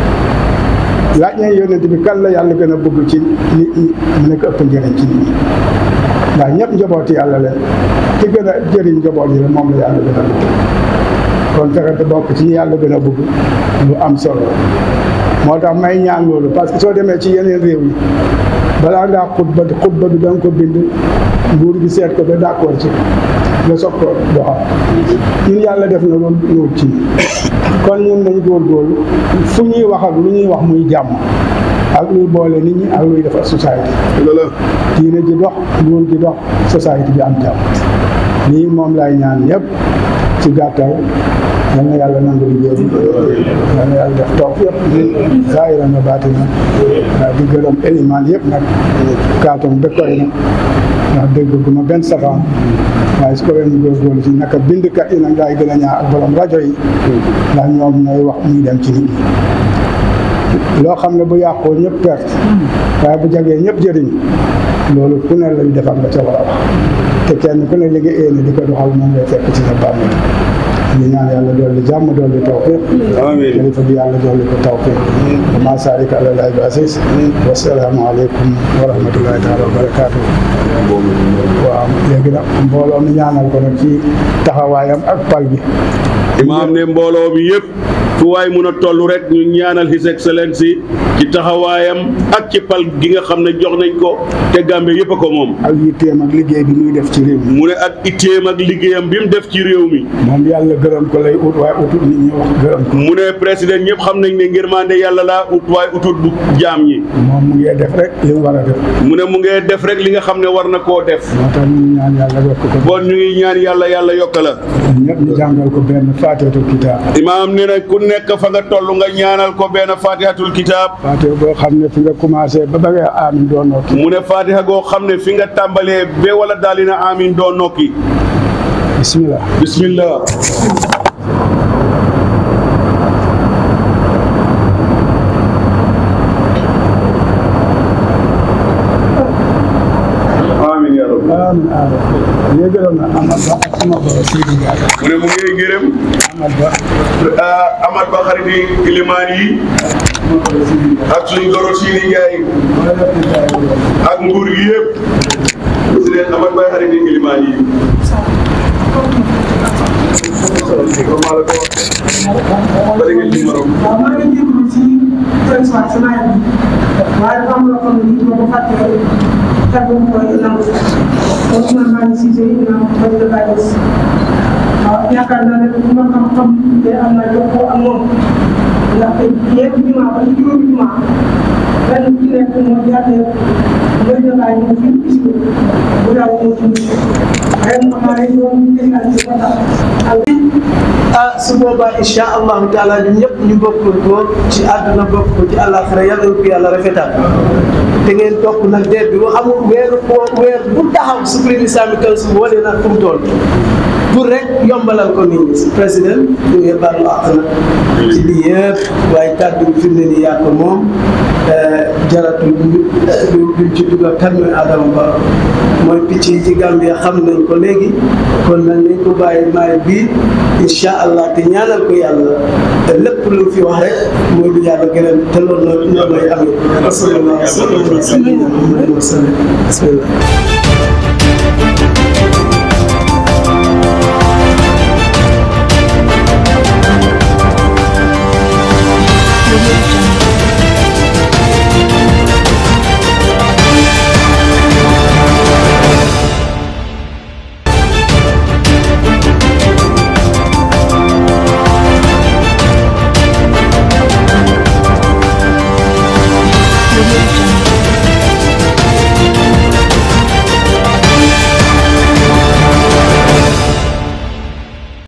laaj nañ yonent bi kan la yàlla gën a bëgg ci nit ñi mu nekk ëpp njëriñ ci nit ñi ndax ñëpp njabooti yàlla leen ki gën a jëriñ njaboot yi la moom la yàlla gën a bëgg kon fexe te bokk ci ñi yàlla gën a bëgg lu am solo moo tax may ñaan loolu parce que soo demee ci yeneen réew yi balaa ngaa xutba xutba bi da nga ko bind nguur gi seet ko ba d'accord ci nga soog ko doxal ñun yàlla def na loolu loolu ci kon ñun nañ góorgóorlu fu ñuy wax ak lu ñuy wax muy jàmm ak luy boole nit ñi ak luy defar société diine ji dox nguur gi dox société bi am jàmm lii moom lay ñaan ñëpp ci gàttal yal na yàlla nangu liggéey bi yal na yàlla def tawfiq zaahiran wa baatinan di gërëm élimaan yëpp nag kaatoon dëkkoy nag ndax dégg gu ma benn safaan waaye su ko wee ñu góorgóorlu ci naka bindkat yi nag daay gën a ñaax ak borom rajo yi ndax ñoom ñooy wax muy dem ci nit ñi loo xam ne bu yàqoo ñëpp perte waaye bu jagee ñëpp jëriñ loolu ku ne lañ defar nga ca war a wax te kenn ku ne li nga éene di ko doxal moom ngay fekk ci sa bàmmeel ñu ñaan yàlla dolli jàmm dolli tawfiq amiin xalifa bi yàlla dolli ko tawfiq ma sarika ala lahi bi asis wasalaamu aleykum wa rahmatullahi taala wa barakaatu waaw léegi nag mbooloo mi ñaanal ko nag ci taxawaayam ak pal gi imaam ne mbooloo bi yëpp fu fu waay mun a toll rek ñu ñaanal His Excellency ci taxawaayam ak ci pal gi nga xam ne jox nañ ko te Gambie yëpp a ko moom ak yitteem ak liggéey bi muy def ci réew mi mu ne ak itteem ak liggéeyam bi mu def ci réew mi moom yàlla gërëm ko lay ut waaye utut nit ñi wax gërëm ko mu ne président ñëpp xam nañ ne ngërmande yàlla laa ut waaye utut bu jaam ñi moom mu ngi def rek li mu war a def mu ne mu ngee def rek li nga xam ne war na koo def moo tax ñu ñaan yàlla yokk ko bon ñu ngi ñaan yàlla yàlla yokk la ñëpp ñu jàngal ko benn faatihatul kitaab imaam ne na ku nekk fa nga toll nga ñaanal ko benn fatihatul kitaab faatiha boo xam ne fi nga commencé ba ba nga aamin doo nokki mu ne fatiha goo xam ne fi nga tàmbalee ba wala daali na amin doo nokki bismillah bismillah amin ya rabbi aamin aamin léegi gërëm na Amad Ba ak sama borom Seydi Ndiaye mu ne mu ngi gërëm Amad Ba ah, Amad Ba xarit yi ilimaan yi ak suñu goro Sidi Ndiaye ak nguur gi yëpp président Amad Ba xarit yi ilimaan yi bari ngeen ci morom waaw maa ngi jégalu ci seen soit sama yàlla waaye dafa am loo xam ne nii ma ko fàtte kàddu bu koy nangu kon man maa ngi siise yi naa bañ la bàyyi si waaw yaakaar naa ne bu ma xam-xam te am naa jokkoo ak moom ndaxte ñeenti jumaa ba ci juróomi jumaa benn bu ci nekk moo jaatee bañ la bàyyi ñu fi gis ko bu daaw moo ci mucc ren xamaa ne ñoom ñu ngi koy ci ba tax ah su boobaa incha allahu taala ñun ñëpp ñu bokk ko ci àdduna bokk ko ci àllaaxira yàlla na ko yàlla rafetal te ngeen topp nag déet bi wa amul weeru weer bu taxaw Supreme Islamic Council wane na fu mu toll pour rek yombalal ko nit ñi si président ñu ngi baalu àq nag ci lii yëpp waaye kàddu bi fi mu ne nii yaa ko moom jaratul du duñ ci dugal kan mooy Adama Barrow mooy picc yi ci Gambia xam nañ ko léegi kon nag nañ ko bàyyi maay bii incha allah te ñaanal ko yàlla lépp lu mu fi wax rek mooy lu yàlla gërëm te loolu noonu noonu lay amee. asalaamaaleykum wa rahmatulah. bismillah.